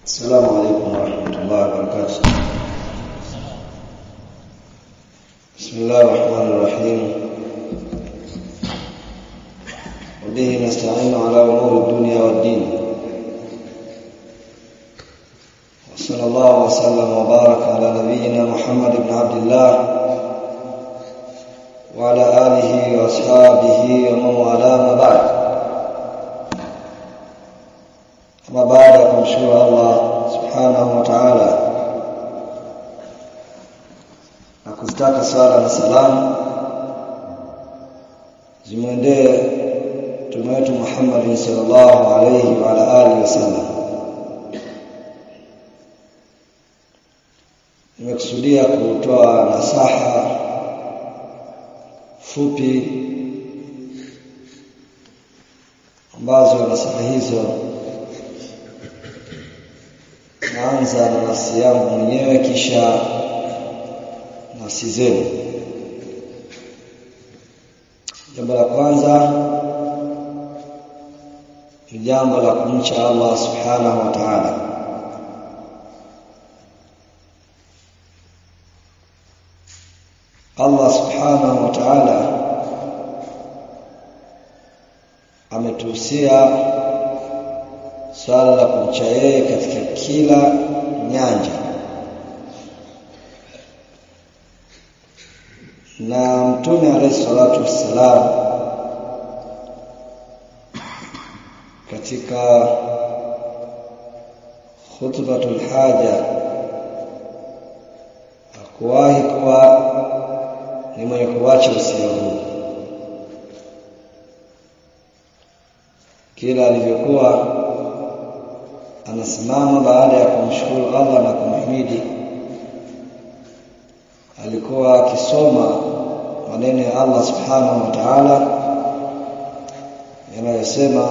السلام عليكم ورحمة الله وبركاته بسم الله الرحمن الرحيم وبه نستعين على أمور الدنيا والدين وصلى الله وسلم وبارك على نبينا محمد بن عبد الله وعلى آله وأصحابه ومن والاه ما بعد Ama baada ya kumshukuru Allah subhanahu wa ta'ala na kuzitaka sala na salamu zimwendee mtume wetu Muhammad sallallahu alayhi wa ala alihi wasallam. Nimekusudia kutoa nasaha fupi ambazo nasaha hizo naanza na nafsi yangu mwenyewe kisha nafsi zenu jambo la kwanza ni jambo la kumcha Allah subhanahu wa ta'ala Allah subhanahu wa ta'ala ametuhusia swala la kumcha yeye katika kila nyanja na mtume alayhi salatu wassalam katika khutbatul haja hakuwahi kuwa ni mwenye kuacha usia huu kila alivyokuwa anasimama baada ya kumshukuru Allah na kumhimidi alikuwa akisoma maneno ya Allah subhanahu wa ta'ala yanayosema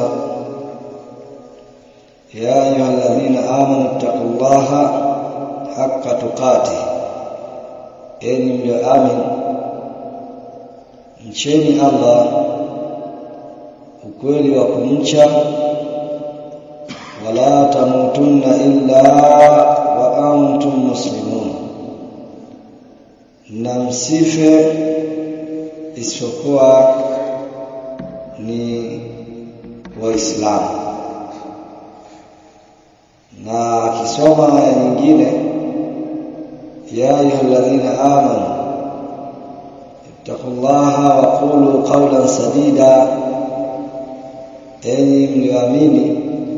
ya ayyuhalladhina amanu taqullaha haqqa tuqatih enyi mlioamini mcheni Allah ukweli wa kumcha wala tamutunna illa wa antum muslimun na msife isipokuwa ni waislamu na akisoma aya nyingine ya ayyuhalladhina amanu ittaqullaha wa qulu qawlan sadida enyi mlioamini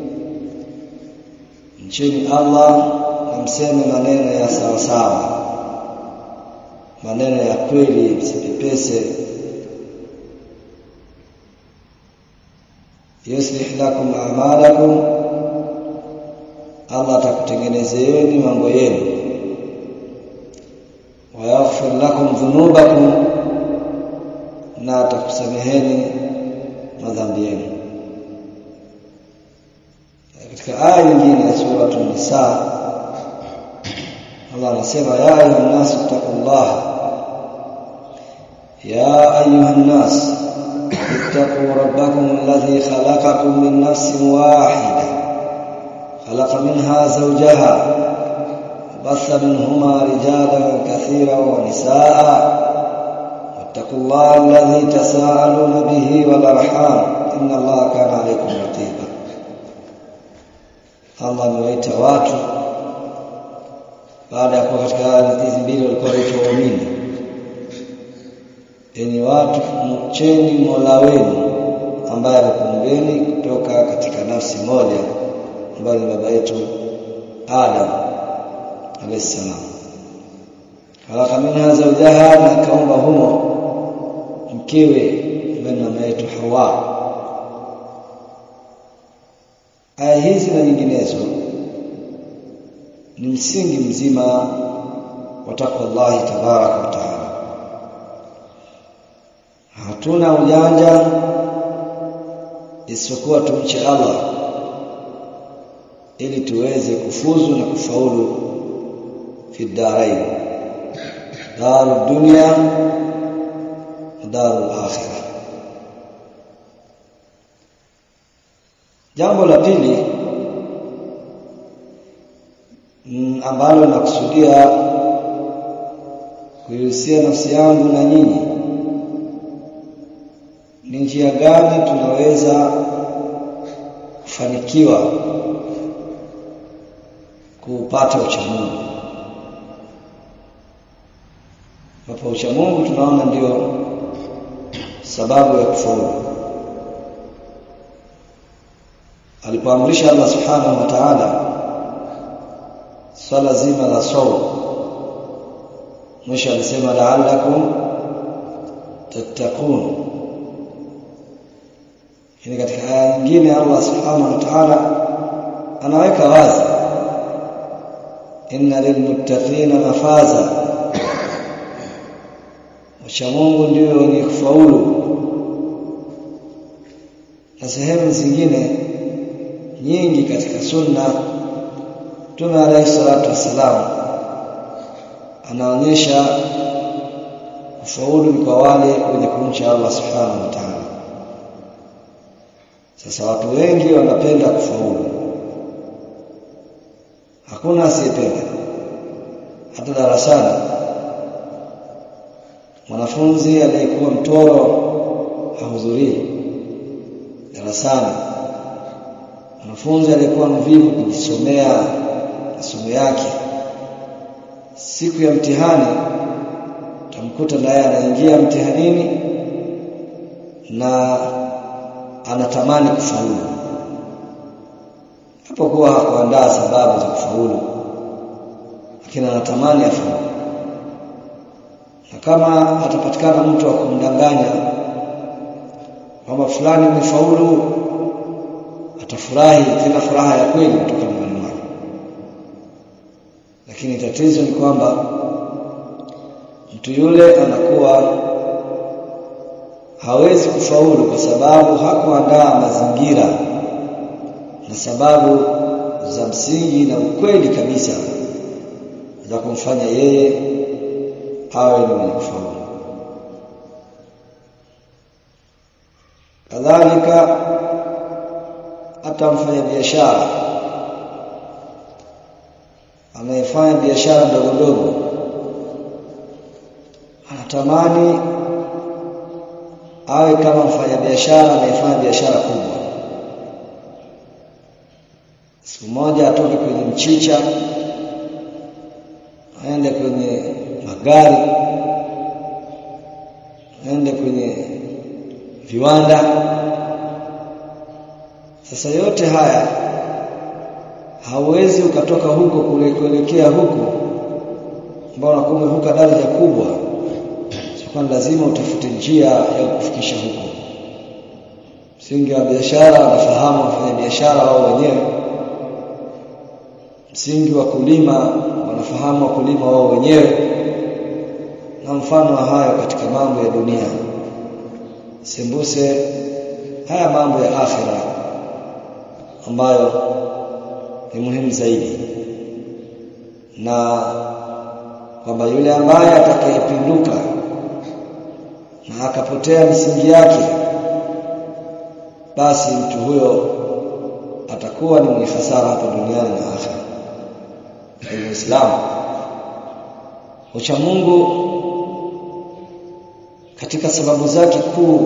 mcheni Allah na mseme maneno ya sawa sawa maneno ya kweli msipepese yuslih lakum a'malakum Allah atakutengenezeeni mambo yenu wa yaghfir lakum dhunubakum na atakusameheni madhambi yenu katika aya nyingine ya sura an-nisa Allah anasema ya ayuha nas taqullah ya ayuha nas ittaqu rabbakum alladhi khalaqakum min nafsin wahidah khalaqa minha zawjaha وبث منهما رجالا كثيرا ونساء واتقوا الله الذي تساءلون به والارحام ان الله كان عليكم رقيبا Allah amewaita watu baada ya kuwa katika aya hizi mbili walikuwa waitwa waumini enyi watu mcheni Mola wenu ambaye amekuumbeni kutoka katika nafsi moja ambayo ni baba yetu Adam alayhi salam khalaqa minha zawjaha na kaumba humo mkewe ambaye ni mama yetu Hawa aya hizi na nyinginezo ni msingi mzima wa takwa Allah tabaraka wa taala hatuna ujanja isipokuwa tumche Allah ili tuweze kufuzu na kufaulu fi darain darud dunya wa darul akhirah jambo la pili ambalo nakusudia kuihusia nafsi yangu na nyinyi ni njia gani tunaweza kufanikiwa kupata uchamungu ambapo uchamungu tunaona ndio sababu ya kufaulu alipoamrisha Allah subhanahu wa ta'ala swala zima la saum mwisho alisema la'allakum tattaqun ni katika aya nyingine Allah subhanahu wa ta'ala anaweka wazi inna lilmuttaqina mafaza wacha Mungu ndio wenye kufaulu na sehemu zingine nyingi katika sunna Mtume alayhi salatu wassalam anaonyesha kufaulu ni kwa wale wenye kumcha Allah subhanahu wa ta'ala sasa watu wengi wanapenda kufaulu hakuna asiyependa hata darasani mwanafunzi aliyekuwa mtoro hahudhurii darasani mwanafunzi aliyekuwa mvivu kujisomea masomo yake siku ya mtihani utamkuta naye anaingia mtihanini na anatamani kufaulu hapokuwa hakuandaa sababu za kufaulu lakini anatamani afaulu na kama atapatikana mtu wa kumdanganya kwamba fulani umefaulu atafurahi tena furaha ya kweli kutoka moyoni mwake lakini tatizo ni kwamba mtu yule anakuwa hawezi kufaulu kwa sababu hakuandaa mazingira na sababu za msingi na ukweli kabisa za kumfanya yeye awe ni mwenye kufaulu kadhalika hata mfanya biashara anayefanya biashara ndogo ndogo anatamani awe kama mfanya biashara anayefanya biashara kubwa siku moja atoke kwenye mchicha aende kwenye magari aende kwenye viwanda sasa yote haya hauwezi ukatoka huko kule kuelekea huko ambao unakuwa umevuka daraja kubwa kwa lazima utafute njia ya kufikisha huko msingi wa biashara wanafahamu wafanya biashara wao wenyewe msingi wa kulima wanafahamu wakulima wao wenyewe na mfano wa hayo katika mambo ya dunia sembuse haya mambo ya akhira ambayo ni muhimu zaidi na kwamba yule ambaye atakayepinduka na akapotea misingi yake basi mtu huyo atakuwa ni mwenye hasara hapa duniani na akhera kwa Uislamu ucha Mungu katika sababu zake kuu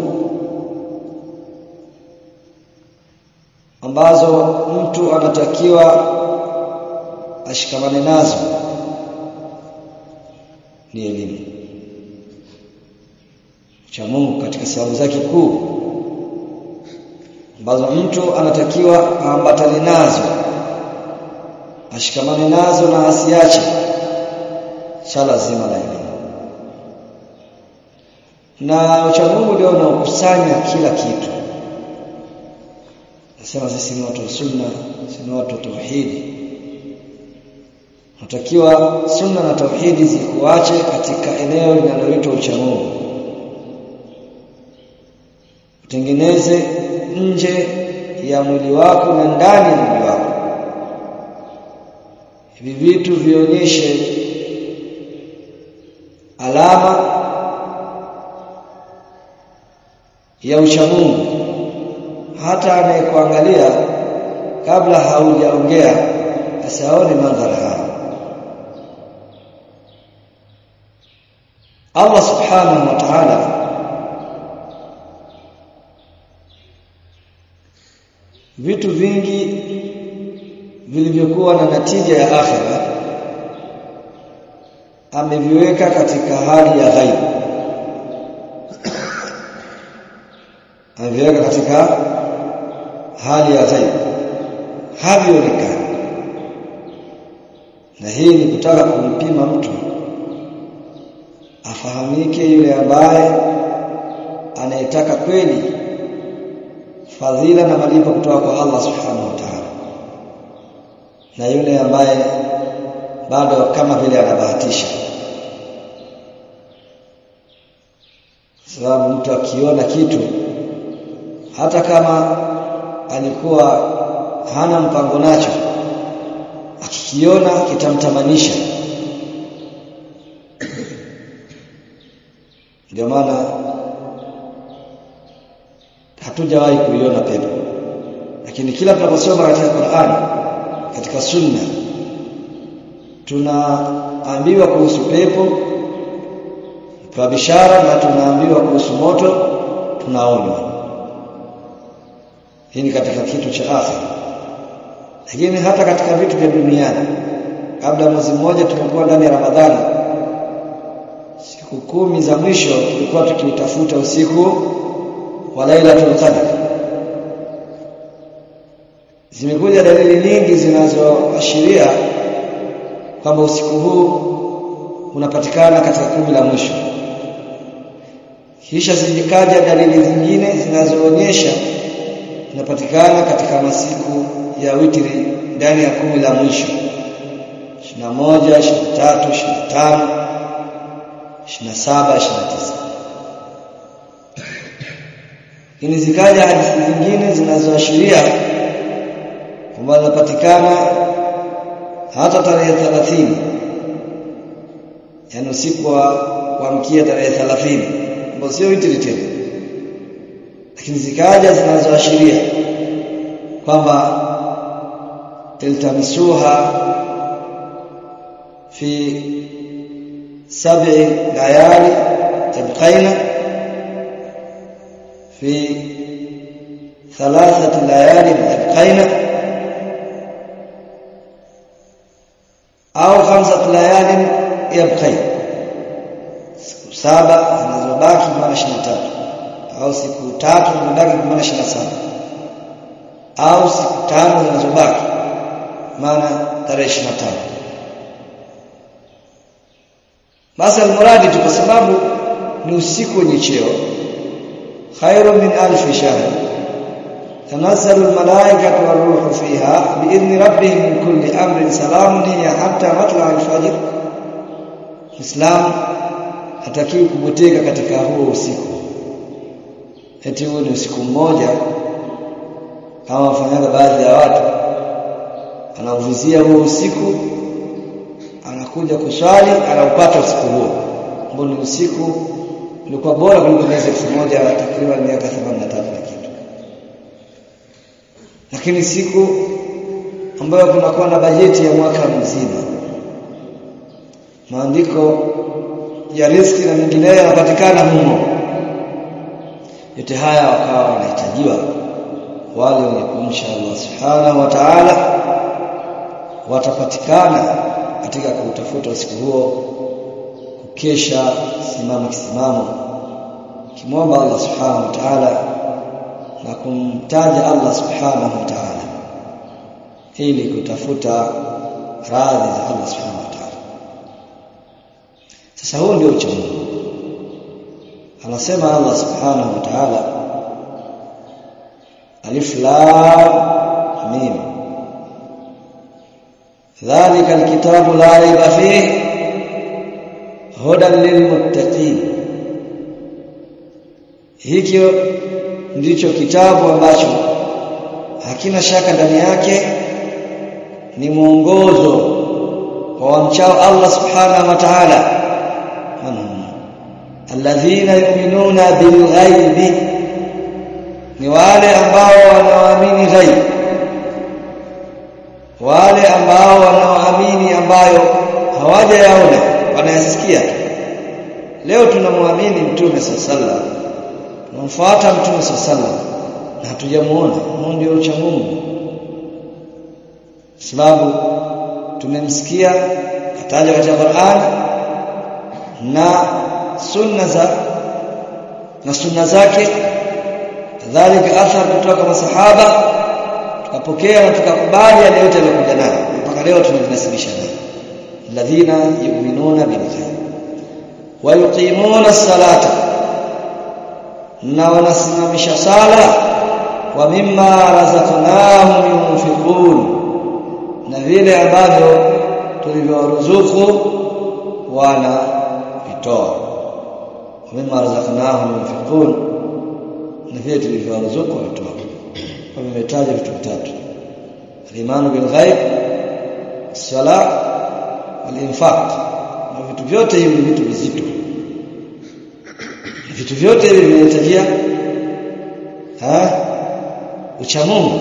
ambazo mtu anatakiwa ashikamane nazo ni elimu cha Mungu katika sababu zake kuu ambazo mtu anatakiwa aambatane nazo ashikamane nazo na asiache swala zima la elimu na ucha Mungu ndio unaokusanya kila kitu nasema sisi ni watu wa sunna sisi ni watu wa tauhidi natakiwa sunna na tauhidi zikuache katika eneo linaloitwa uchamungu utengeneze nje ya mwili wako na ndani ya mwili wako hivi vitu vionyeshe alama ya uchamungu hata anayekuangalia kabla haujaongea asiaone madhara haya Allah subhanahu wa ta'ala vitu vingi vilivyokuwa na natija ya akhira ameviweka katika hali ya ghaib ameviweka katika hali ya ghaib havionekani na hii ni kutaka kumpima mtu afahamike yule ambaye anayetaka kweli fadhila na malipo kutoka kwa Allah subhanahu wa ta'ala na yule ambaye bado kama vile anabahatisha sababu mtu akiona kitu hata kama alikuwa hana mpango nacho akikiona kitamtamanisha ndio maana hatujawahi kuiona pepo lakini kila tunaposoma katika Qur'an katika sunna tunaambiwa kuhusu pepo kwa bishara na tunaambiwa kuhusu moto tunaonywa hii ni katika kitu cha akhira lakini hata katika vitu vya duniani kabla mwezi mmoja tumekuwa ndani ya Ramadhani siku kumi za mwisho tulikuwa tukiutafuta usiku wa Lailatul Qadr zimekuja dalili nyingi zinazoashiria kwamba usiku huu unapatikana katika kumi la mwisho kisha zikaja dalili zingine zinazoonyesha unapatikana katika masiku ya witri ndani ya kumi la mwisho 21 23 25 27 29 Lakini zikaja hadithi zingine zinazoashiria kwamba zinapatikana hata tarehe 30 yaani usiku wa kuamkia tarehe 30 ambapo sio witri tena lakini zikaja zinazoashiria kwamba tiltamisuha fi sab'i layali tabqaina في ثلاثة ليال يبقين أو خمسة ليال يبقين siku saba zinazobaki maana 23 au siku tatu zinazobaki maana 27 au siku tano zinazobaki maana tarehe 25 basi almuradi tu kwa sababu ni usiku wenye cheo خير من ألف شهر تنزل الملائكة والروح فيها بإذن ربهم من كل أمر سلام هي حتى مطلع الفجر Islam hatakiwi kubuteka katika huo usiku eti huo ni usiku mmoja kama wafanyaga baadhi ya watu anauvizia huo usiku anakuja kuswali anaupata usiku huo ambao ni usiku ulikuwa bora kuliko miezi elfu moja takriban miaka 83 na kitu lakini siku ambayo kunakuwa na bajeti ya mwaka mzima maandiko ya riski na mengineyo yanapatikana humo yote haya wakawa wanahitajiwa wale wenye kumcha Allah subhanahu wa ta'ala watapatikana katika kutafuta usiku huo kukesha simama kisimamo kimwomba Allah subhanahu wa ta'ala na kumtaja Allah subhanahu wa ta'ala ili kutafuta radhi za Allah subhanahu wa ta'ala sasa huo ndio ucha Mungu anasema Allah subhanahu wa ta'ala alif lam mim ذلك الكتاب لا ريب فيه hudan lilmuttaqin hicho ndicho kitabu ambacho hakina shaka ndani yake ni mwongozo kwa wamchao Allah subhanahu wa ta'ala alladhina yu'minuna bilghaibi ni wale ambao wanaoamini ghaib wale ambao wanaoamini ambayo hawajayaona wanayasikia leo tunamwamini mtume sallallahu tunamfuata mtume sallallahu na hatujamuona huo ndio ucha Mungu sababu tumemsikia kataja katika Qur'an na sunna za na sunna zake kadhalika athar kutoka kwa masahaba tukapokea na tukakubali yale yote yaliyokuja nayo mpaka leo tunajinasibisha nayo alladhina yu'minuna bil ghaib wa yuqimuna as-salata na wanasimamisha sala wa mimma razaqnahum yunfiqun na vile ambavyo tulivyowaruzuku wana vitoa wa mimma razaqnahum yunfiqun na vile tulivyowaruzuku watoa wametaja vitu vitatu al-imanu bil ghaib sala wal-infaq na vitu vyote hivi vitu vizito vitu vyote hivi vinahitajia ha ucha Mungu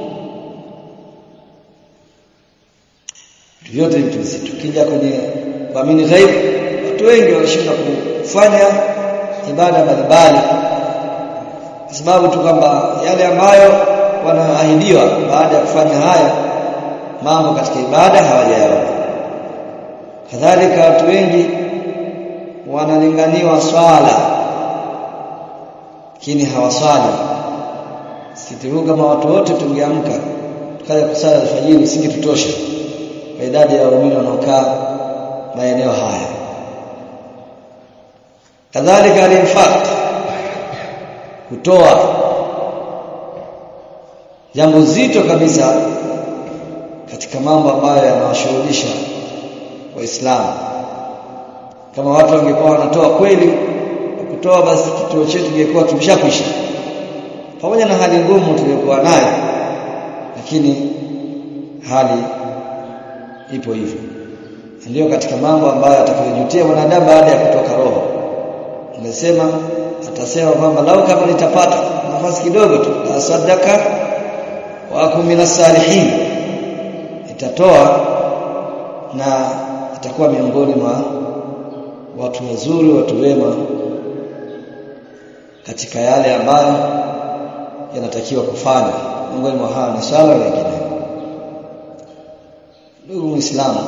vitu vyote vitu vizito kija kwenye kuamini ghaib watu wengi wanashinda kufanya ibada mbalimbali kwa sababu tu kwamba yale ambayo wanaahidiwa baada ya kufanya haya mambo katika ibada hawajayaona kadhalika watu wengi wanalinganiwa swala lakini hawaswali sitiru kama watu wote tungeamka tukaja kusali alfajiri singetutosha kwa idadi ya waumini wanaokaa maeneo haya kadhalika al-infaq kutoa jambo zito kabisa katika mambo ambayo yanawashughulisha waislamu kama watu wangekuwa wanatoa kweli kutoa basi kituo chetu kingekuwa kimeshakwisha pamoja na hali ngumu tuliyokuwa nayo lakini hali ipo hivyo ndio katika mambo ambayo atakayojutia mwanadamu baada ya kutoka roho nimesema atasema kwamba lau kama nitapata nafasi kidogo tu la sadaka wa kumina salihin itatoa na itakuwa miongoni mwa watu wazuri watu wema katika yale ambayo yanatakiwa kufanya miongoni mwa haya ni swala lingine ndugu muislamu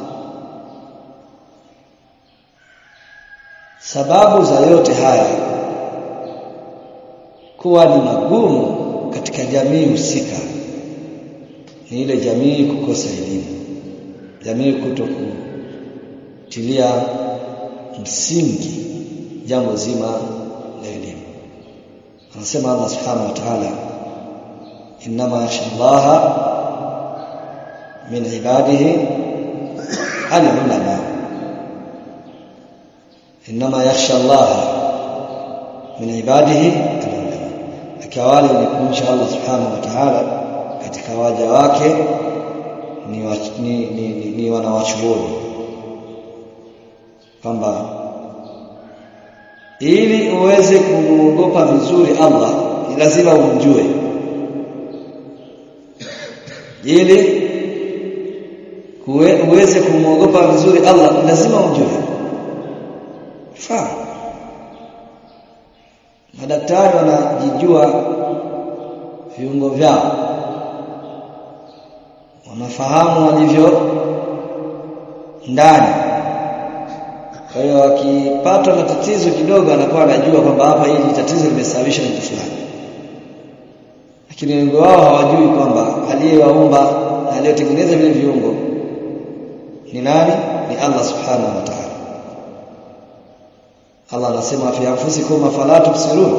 sababu za yote haya kuwa ni magumu katika jamii husika ni ile jamii kukosa elimu jamii kutokutilia msingi jambo zima la elimu anasema Allah subhanahu wa ta'ala inma yakhsha Allah min ibadihi al-ulama inma yakhsha Allah min ibadihi al-ulama akawali ni kumcha Allah subhanahu wa ta'ala katika waja wake ni, wa, ni, ni, ni, ni wanawachuoni kwamba ili uweze kumuogopa vizuri Allah ni lazima umjue ili kuwe, uweze kumuogopa vizuri Allah ni lazima umjue fa madaktari wanajijua viungo vyao wanafahamu walivyo ndani kwa hiyo akipatwa na tatizo kidogo anakuwa anajua kwamba hapa hili tatizo limesababishwa na kitu fulani lakini wengi wao hawajui kwamba aliyewaumba na aliyotengeneza vile viungo ni nani ni Allah subhanahu wa ta'ala Allah anasema fi anfusikum afala tubsirun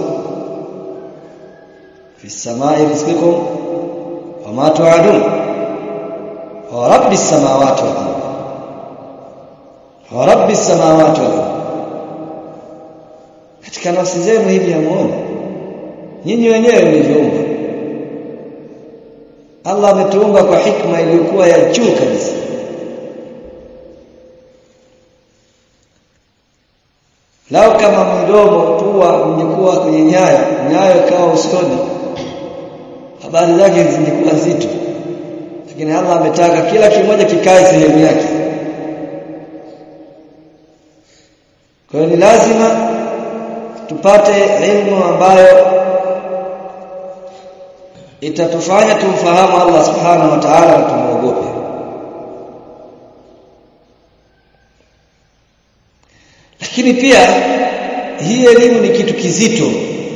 fi samai rizqikum wa ma tu'adun wa rabbis samawati wal ardh wa rabbis samawati wal ardh katika nafsi zenu hivi hamuoni nyinyi wenyewe mlivyoumba Allah ametuumba kwa hikma iliyokuwa ya juu kabisa Lao kama mdomo pua ungekuwa kwenye nyayo, nyayo ikawa usoni. Habari zake zingekuwa nzito. Lakini Allah ametaka kila kimoja kikae sehemu yake. Kwa kwa hiyo ni lazima tupate ilmu ambayo itatufanya tumfahamu Allah subhanahu wa ta'ala na tumuogope lakini pia hii elimu ni kitu kizito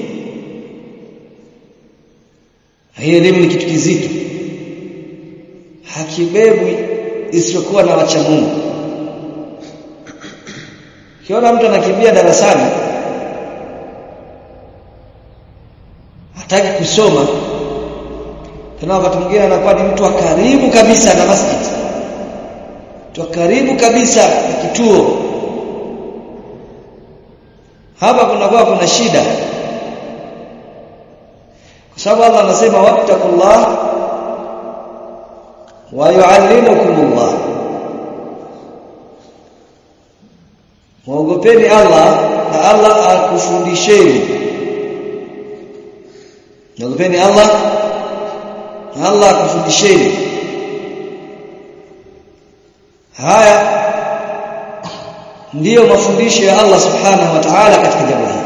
hii elimu ni kitu kizito hakibebwi isiyokuwa na wacha Mungu kiona mtu anakimbia darasani hataki kusoma tena wakati mwingine anakuwa ni mtu wa karibu kabisa na masjid mtu wa karibu kabisa na kituo hapa kunakuwa kuna shida kwa sababu Allah anasema wattaqullah wa yuallimukumullah muogopeni Allah na Allah akufundisheni muogopeni Allah na Allah akufundisheni haya ndiyo mafundisho ya Allah subhanahu wa ta'ala katika jambo hili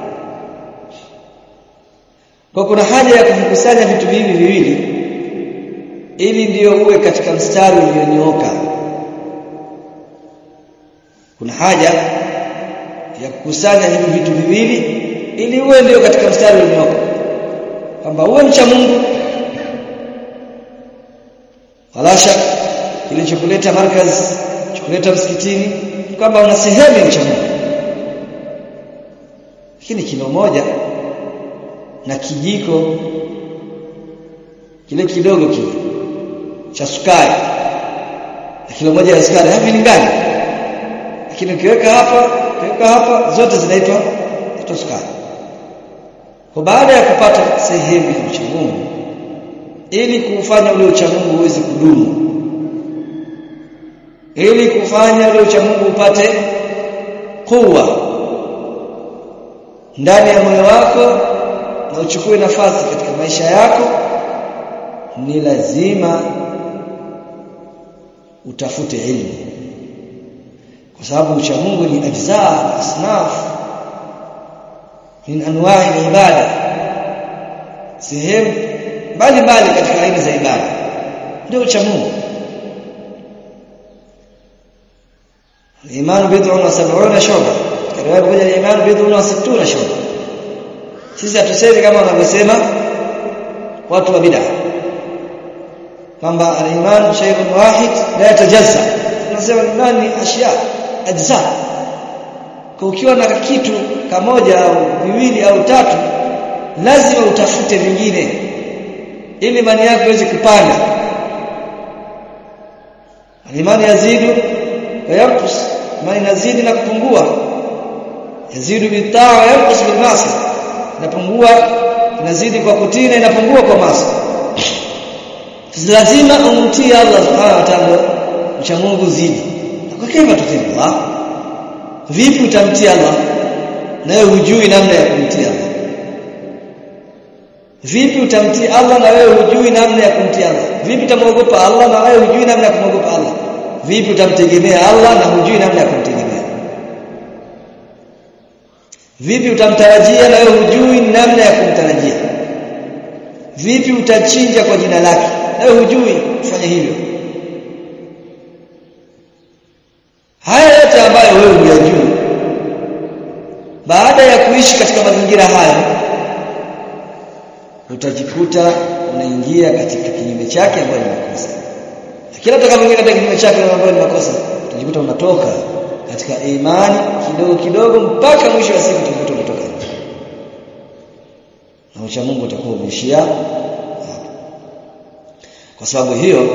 kwa kuna haja ya kuvikusanya vitu hivi viwili ili ndiyo uwe katika mstari ulionyooka kuna haja ya kukusanya hivi vitu viwili ili uwe ndio katika mstari ulionyooka kwamba uwe mcha Mungu wala shaka kilichokuleta markaz chokuleta msikitini kwamba una sehemu ya mcha Mungu lakini kilo moja na kijiko kile kidogo kile cha sukari na kilo moja ya sukari havilingani lakini ukiweka hapa ukiweka hapa zote zinaitwa zinaitwa sukari kwa baada ya kupata sehemu ya mcha Mungu ili kufanya ule ucha Mungu uweze kudumu ili kufanya ule ucha Mungu upate kuwa ndani ya moyo wako na uchukue nafasi katika maisha yako ni lazima utafute ilmu kwa sababu ucha Mungu ni ajza asnaf min anwa'i ibada sehemu mbalimbali katika aina za ibada ndio ucha Mungu Iman bid'un wa sab'una shu'ba. Riwaya moja iman bid'un wa sittuna shu'ba. Sisi hatusemi kama wanavyosema watu wa bid'a. Kwamba al-iman shay'un wahid la yatajazza. Tunasema iman ni ashya ajza. Kwa ukiwa na kitu kamoja au viwili au tatu lazima utafute vingine ili imani yako iweze kupanda. Imani yazidu wa yanqus imani inazidi na kupungua yazidu bitaa wa yanqus bil masi inapungua inazidi kwa kutii na inapungua kwa masi lazima umtii Allah subhanahu wa ta'ala mcha Mungu zidi kwa kaifa tutii Allah vipi utamtii Allah nawe hujui namna ya kumtii Allah vipi utamtii Allah na wewe hujui namna ya kumtii Allah vipi utamwogopa Allah na wewe hujui namna ya kumwogopa Allah vipi utamtegemea Allah na hujui namna ya kumtegemea vipi utamtarajia na wewe hujui namna ya kumtarajia vipi utachinja kwa jina lake na wewe hujui kufanya hivyo haya yote ambayo wewe huyajui baada ya kuishi katika mazingira haya utajikuta unaingia katika kinyume chake ambayo ni makosa kila utakapoingia katika kinyume chake ambayo ni makosa utajikuta unatoka katika imani kidogo kidogo mpaka mwisho wa siku utajikuta unatoka nje na ucha Mungu utakuwa umeishia kwa sababu hiyo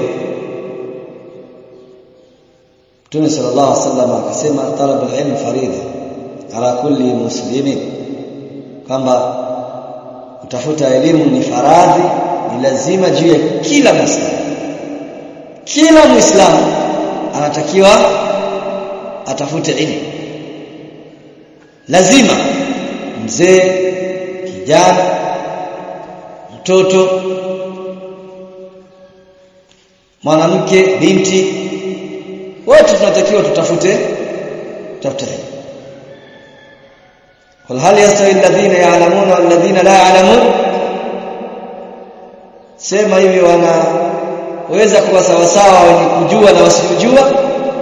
Mtume sallallahu alaihi wasallam akasema talabul ilm faridha ala kulli muslimin kwamba kutafuta elimu ni faradhi ni lazima juu ya kila muislamu kila muislamu anatakiwa atafute ilmu lazima mzee kijana mtoto mwanamke binti wote tunatakiwa tutafute tutafute qul hal yastawi alladhina ya'lamun wal ladhina la ya'lamun sema hivi wanaweza kuwa sawa sawa wenye kujua na wasiojua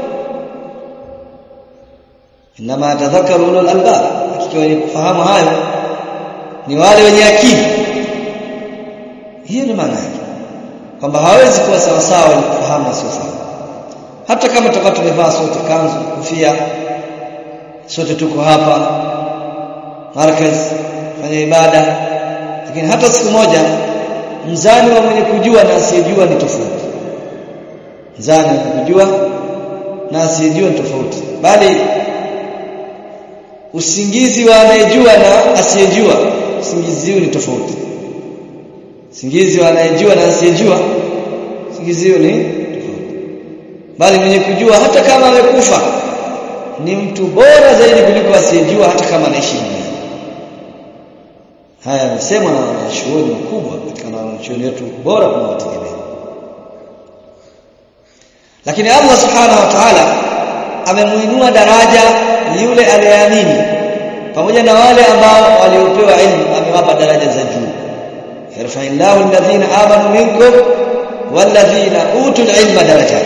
inma tadhakkaru ulul albab hakika wenye kufahamu hayo ni wale wenye akili hiyo ni maana yake kwamba hawezi kuwa sawa sawa wenye kufahamu na wasiofahamu hata kama tutakuwa tumevaa sote kanzu kofia sote tuko hapa markaz fanya ibada lakini hata siku moja mzani wa mwenye kujua na asiyejua ni tofauti mzani wa kujua na asiyejua ni tofauti bali usingizi wa anayejua na asiyejua usingizi huu ni tofauti usingizi wa anayejua na asiyejua usingizi huu ni tofauti bali mwenye kujua hata kama amekufa ni mtu bora zaidi kuliko asiyejua hata kama anaishi duniani haya yamesemwa na wanachuoni wakubwa katika wanachuoni wetu bora tunawategemea lakini Allah subhanahu wa ta'ala amemuinua daraja yule aliyeamini pamoja na wale ambao waliopewa ilmu amewapa daraja za juu yarfa'illahu alladhina amanu minkum walladhina utul ilma darajat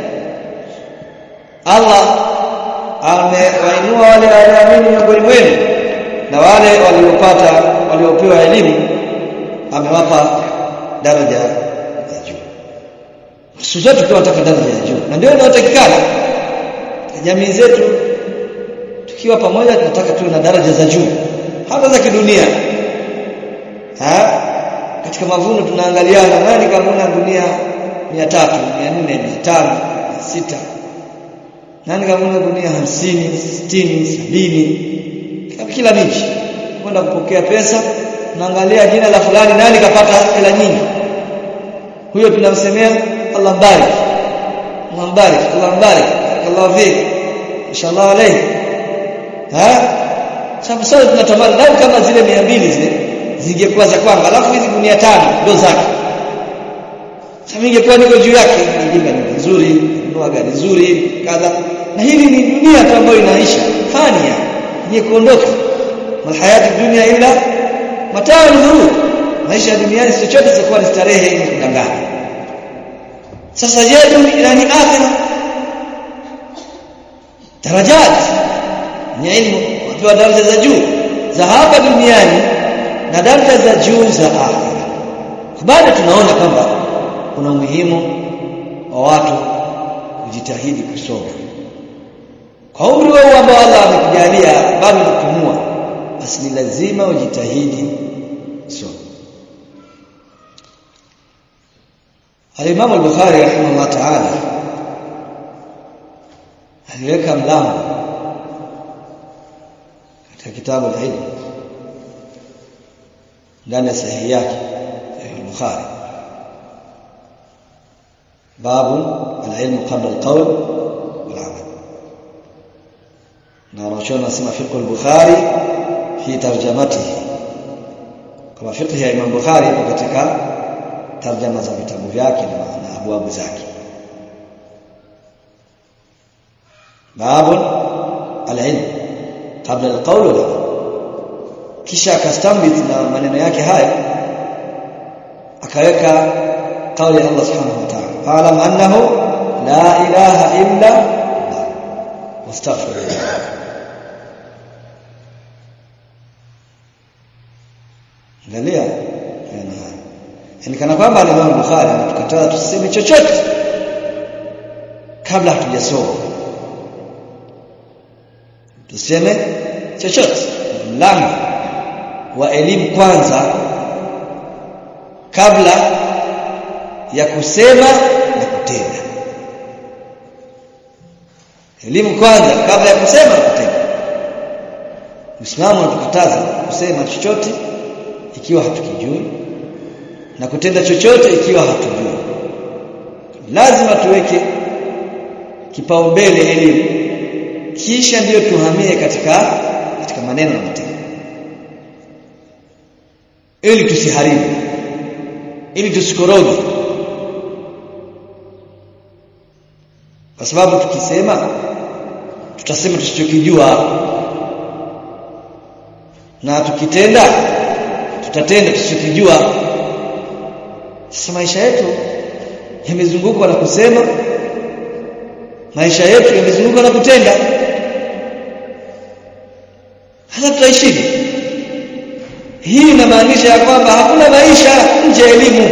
Allah amewainua wale walioamini miongoni mwenu na wale waliopata waliopewa elimu amewapa daraja ya juu siku zote tunataka daraja ya juu na ndio inayotakikana jamii zetu tukiwa pamoja tunataka tuwe na daraja za juu hata za kidunia ha katika mavuno tunaangaliana nani kavuna gunia 300 400 500 600 nani kavuna gunia 50 60 70 kila miji kwenda kupokea pesa naangalia jina la fulani nani kapata hela nyingi huyo tunamsemea Allah mbarik Allah mbarik Allah mbarik Allah fik inshallah alayhi ha sababu sasa tunatamani lau kama zile 200 zile zingekuwa za kwangu alafu hizi gunia tano ndo zake sasa ingekuwa niko juu yake nyingine ni nzuri ndoa gari nzuri kadha na hili ni dunia tu ambayo inaisha fania yenye kuondoka malhayati dunia ila mataa al maisha duniani si chochote sikuwa ni starehe yenye kudanganya sasa je dunia ni akhira darajat ni ilmu wapewa daraja za juu za hapa duniani na daraja za juu za akhira bado tunaona kwamba kuna umuhimu wa watu kujitahidi kusoma kwa umri wao ambao Allah amekujalia bado kupumua basi ni lazima ujitahidi soma Al-Imam al-Bukhari rahimahullah ta'ala aliweka mlango katika kitabu al-Ilm ndani ya sahihi yake al-Bukhari babu al-ilm qabla al-qawl wal-amal na wanachuoni wanasema fiqh al-Bukhari fi tarjamatihi kama fiqh ya Imam Bukhari ipo katika tarjama za vitabu vyake na, na abwabu zake babu al-ilm kabla al-qawl wal kisha akastambit na maneno yake haya akaweka kauli ya Allah subhanahu wa ta'ala fa'lam annahu la ilaha illa Allah wastaghfirullah angalia yani yani kana kwamba Imam Bukhari anatukataza tuseme chochote kabla hatujasoma tuseme chochote mlango wa elimu kwanza kabla ya kusema na kutenda elimu kwanza kabla ya kusema na kutenda Uislamu unatukataza kusema chochote ikiwa hatukijui na kutenda chochote ikiwa hatujui lazima tuweke kipaumbele elimu kisha ndiyo tuhamie katika katika maneno na matendo ili tusiharibu ili tusikoroge kwa sababu tukisema tutasema tusichokijua na tukitenda tutatenda tusichokijua sasa maisha yetu yamezungukwa na kusema maisha yetu yamezungukwa na kutenda hasa tutaishije hii inamaanisha ya kwamba hakuna maisha nje ya elimu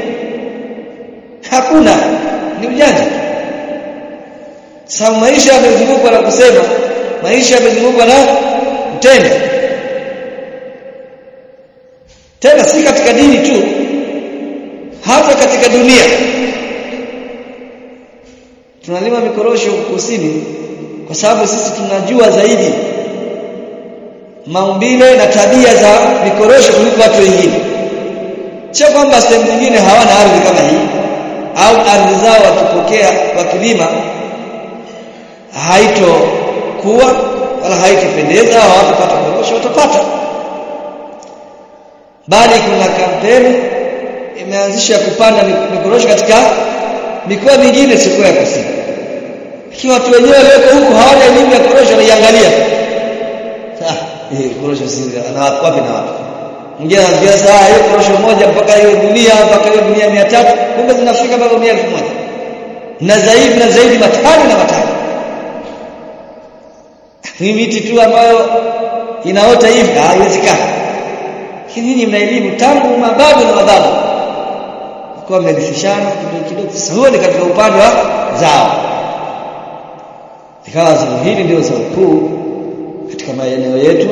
hakuna ni ujanja sababu maisha yamezungukwa na kusema maisha yamezungukwa na kutenda tena si katika dini tu hata katika dunia tunalima mikorosho kusini kwa sababu sisi tunajua zaidi maumbile na tabia za mikorosho kuliko watu wengine sio kwamba sehemu nyingine hawana ardhi kama hii au ardhi zao wakipokea wakilima haitokuwa wala haitopendeza au hawatapata korosho watapata bali kuna kampeni imeanzisha kupanda mikorosho katika mikoa mingine sio ya kusini lakini watu wenyewe walioko huku hawana elimu ya korosho wanaiangalia eh korosho si na wapi na wapi mwingine anaambia saa hiyo korosho moja mpaka hiyo dunia mpaka hiyo dunia 300 kumbe zinafika mpaka 1000 na zaidi na zaidi matani na matani ni miti tu ambayo inaota hivi haiwezekani lakini nyinyi mna elimu tangu mababu na mababu kwa mmerithishana kidogo kidogo sasa huo ni katika upande wa zao ikawa zao hili ndio zao kuu katika maeneo yetu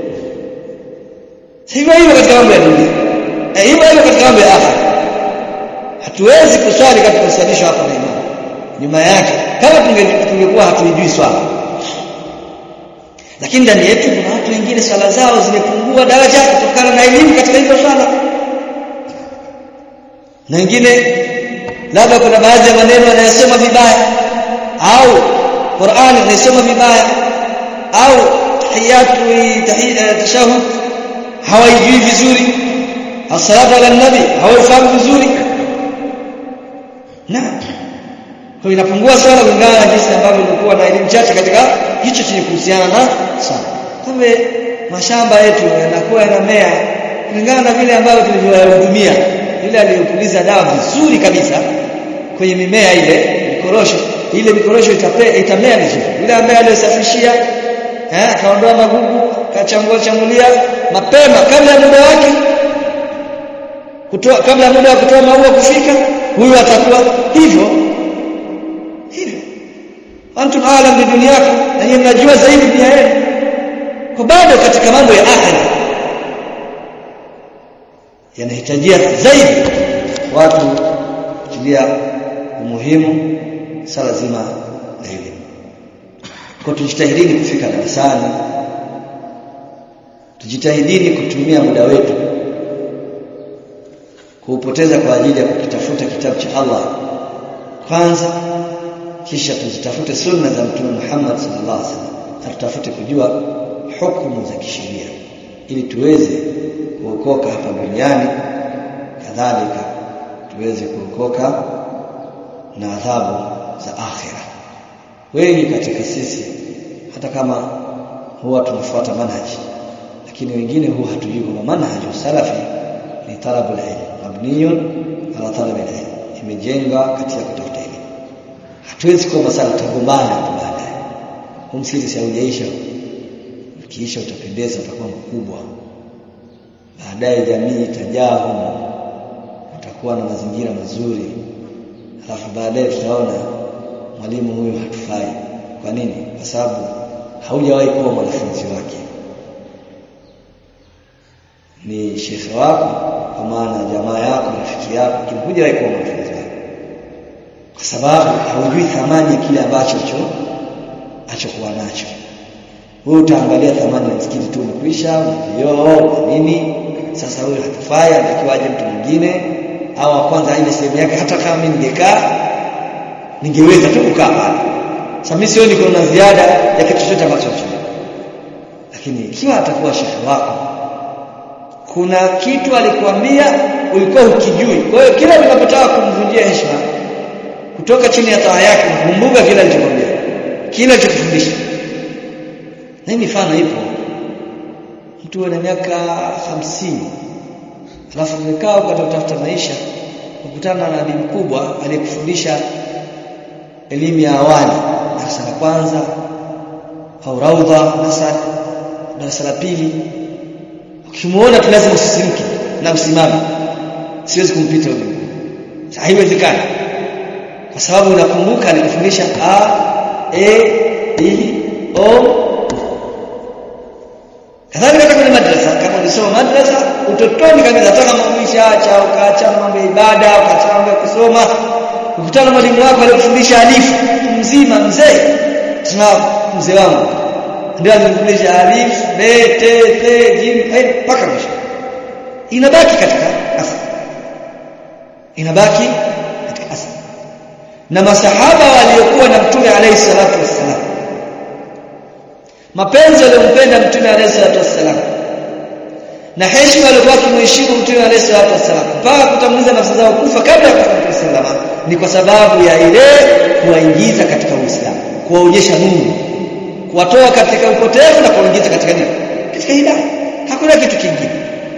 hivyo hivyo katika mambo ya dunia eh hivyo hivyo katika mambo ya akhera hatuwezi kuswali katika kusalisha hapa na imani nyuma yake kama tungekuwa hatuijui swala lakini ndani yetu kuna watu wengine swala zao zimepungua daraja kutokana na elimu katika hizo swala na wengine labda kuna baadhi ya maneno yanayosema vibaya au Qur'ani inasoma vibaya au tahiyatu tashahud hawaijui vizuri as-salatu ala nabi hawaifahamu vizuri na kwa inapungua sana kulingana na jinsi ambavyo ilikuwa na elimu chache katika hicho chenye kuhusiana na sana kumbe mashamba yetu yanakuwa yanamea kulingana na vile ambavyo tulivyoyahudumia yule aliyopuliza dawa vizuri kabisa kwenye mimea ile mikorosho ile mikorosho itapea itamea vizuri yule ambaye aliyosafishia eh akaondoa magugu akachambua chambulia mapema kabla ya muda wake kutoa kabla ya muda wa kutoa maua kufika huyu atakuwa hivyo hivyo antum aalam bi dunyakum na yeye mnajua zaidi dunia yenu kwa bado katika mambo ya akhira yanahitajia zaidi watu kutilia umuhimu sala zima la elimu kwa tujitahidini kufika darasani tujitahidini kutumia muda wetu kuupoteza kwa ajili ya kukitafuta kitabu cha Allah kwanza kisha tuzitafute sunna za mtume Muhammad sallallahu alaihi wasallam na tutafute kujua hukumu za kisheria ili tuweze kuokoka hapa duniani kadhalika tuweze kuokoka na adhabu za akhira wengi katika sisi hata kama huwa tunafuata manhaji lakini wengine huwa hatujui kwamba manhaju salafi ni talabu ilm mabniyun ala talabi ilm imejenga katika kutafuta elimu hatuwezi kwamba sala tutagombana hapo baadaye humsiri si haujaisha ukiisha utapendeza utakuwa mkubwa baadaye jamii itajaa humo utakuwa na mazingira mazuri alafu baadaye tutaona mwalimu huyu hatufai kwa nini kwa sababu haujawahi kuwa mwanafunzi wake ni shekhe wako kwa maana jamaa yako rafiki yako lakini hujawahi kuwa mwanafunzi wake kwa sababu haujui thamani ya kile ambacho achokuwa nacho wewe utaangalia thamani ya msikiti tu umekwisha vioo nini sasa huyu hatufai anatakiwa aje mtu mwingine au wa kwanza aende sehemu yake hata kama mimi ningekaa ningeweza tu kukaa pale sasa mimi sioni kuna ziada ya kitu chochote ambacho lakini ikiwa atakuwa shekhe wako kuna kitu alikwambia ulikuwa ukijui kwa hiyo kila unapotaka kumvunjia heshima kutoka chini ya taa yake kumbuka kila alichokwambia kila alichokufundisha na hii mifano ipo mtu ana miaka hamsini alafu umekaa ukatafuta maisha ukutana na nabii mkubwa aliyekufundisha elimu ya awali darasa la kwanza au raudha nasar darasa la pili ukimuona tu lazima usisimke na usimame siwezi kumpita huyo haiwezekani kwa sababu unakumbuka alikufundisha a e i o kadhalika hata kwenye madrasa kama ulisoma madrasa utotoni kabisa hata kama umeshaacha ukaacha mambo ya ibada ukaacha mambo ya kusoma ukutana na mwalimu wako aliyekufundisha alifu mzima mzee tuna mzee wangu ndio alinifundisha alif b t t jim mpaka mwisho inabaki katika asili inabaki katika asili na masahaba waliokuwa na mtume alayhi salatu wassalam mapenzi aliyompenda mtume alayhi salatu wassalam na heshima aliyokuwa akimheshimu mtume alayhi salatu wassalam mpaka kutanguliza nafsi zao kufa kabla ya kufa mtume sallallahu ni kwa sababu ya ile kuwaingiza katika Uislamu kuwaonyesha nuru kuwatoa katika upotevu na kuwaingiza katika nini katika hidayah hakuna kitu kingine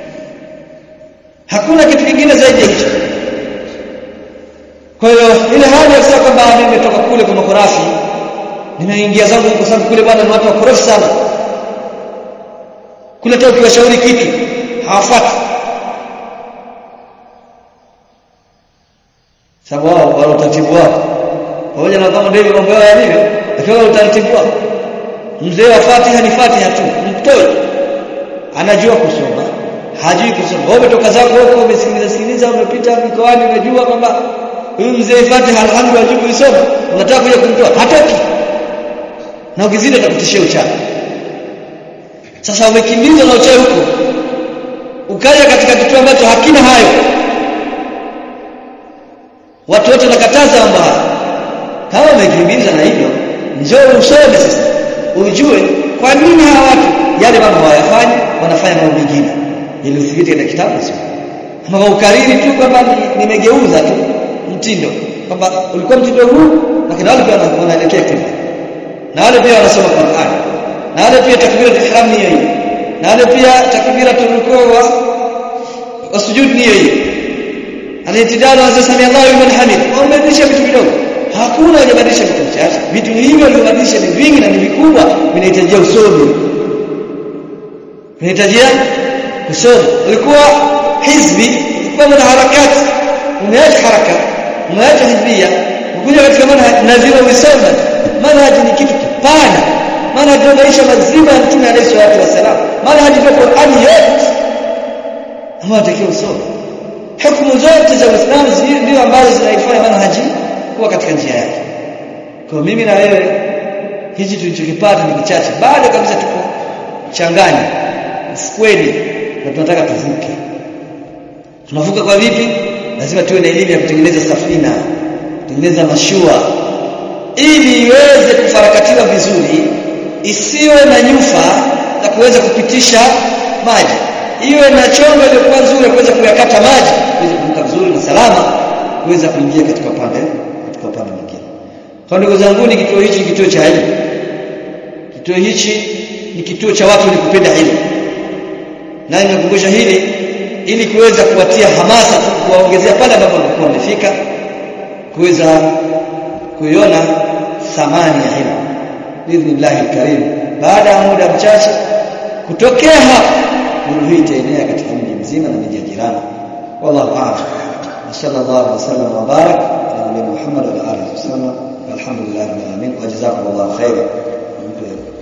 hakuna kitu kingine zaidi ya hicho kwa hiyo ile hali ya kusema kwamba mimi nimetoka kule kwa makorafi nimeingia zangu kwa sababu kule bwana ni watu wakorofi sana kule hata ukiwashauri kitu hawafuati sababu wao wana utaratibu wao pamoja na kama ndivyo mambo yao yalivyo lakini wana utaratibu wao mzee wa Fatiha ni Fatiha tu mtoto anajua kusoma hajui kusoma wewe umetoka zako huko umesikiliza sikiliza umepita mikoani unajua kwamba huyu mzee Fatiha alhamdulillah hajui kusoma unataka kuja kumtoa hatoki na ukizidi atakutishia uchawi sasa umekimbizwa na uchawi huko ukaja katika kituo ambacho hakina hayo watu wote nakataza mambo haya kama umekimbizwa na hivyo njoo usome sasa ujue kwa nini hawa watu yale mambo hawayafanyi wanafanya mambo mengine ili uthibiti katika kitabu sio ama ukariri tu kwamba nimegeuza tu mtindo kwamba ulikuwa mtindo huu lakini wale pia wanaelekea kule na wale pia wanasoma Qur'an na wale pia takbira ihram ni hiyo na wale pia takbira turukuu wa wasujud ni hiyo Al-i'tidal wa sami Allahu liman hamid. Wamebadilisha vitu vidogo. Hakuna hajabadilisha vitu vichache. Vitu hivyo walivyobadilisha ni vingi na ni vikubwa, vinahitajia usomi. Vinahitajia usomi. Ulikuwa hizbi, ulikuwa mwana harakati, umeacha haraka, umeacha hizbia, ukuja katika manhaj lazima usome. Manhaj ni kitu kipana. Manhaj ndio maisha mazima ya Mtume alayhi salatu wasalam. Manhaj ndio Qur'ani yote. Ambayo unatakiwa usome hukumu zote za Uislamu ndio ambazo zinaifanya manhaji kuwa katika njia yake. Kwa mimi na wewe hichi tulichokipata ni kichache. Bado kabisa tuko changani ufukweni na tunataka tuvuke. Tunavuka kwa vipi? Lazima tuwe na elimu ya kutengeneza safina, kutengeneza mashua ili iweze kufarakatiwa vizuri, isiwe na nyufa za kuweza kupitisha maji iwe na chombo iliyokuwa nzuri ya kuweza kuyakata maji kuweza kuvuka vizuri na salama kuweza kuingia katika upande katika upande mwingine. Kwa ndugu zangu ni kituo hichi kituo cha elimu. Kituo hichi ni kituo cha watu wenye kupenda elimu. Na nimekumbusha hili ili kuweza kuwatia hamasa tu kuwaongezea pale ambapo walikuwa wamefika kuweza kuiona thamani ya elimu. Biidhnillahi alkarim. Baada ya muda mchache kutokea hapa nuru hii itaenea katika mji mzima na miji ya jirani wallahu a'lam sallallahu alaihi wasallam wa barak ala nabiyyina Muhammad wa alihi wasallam walhamdulillahi rabbil alamin wa jazakumullahu khairan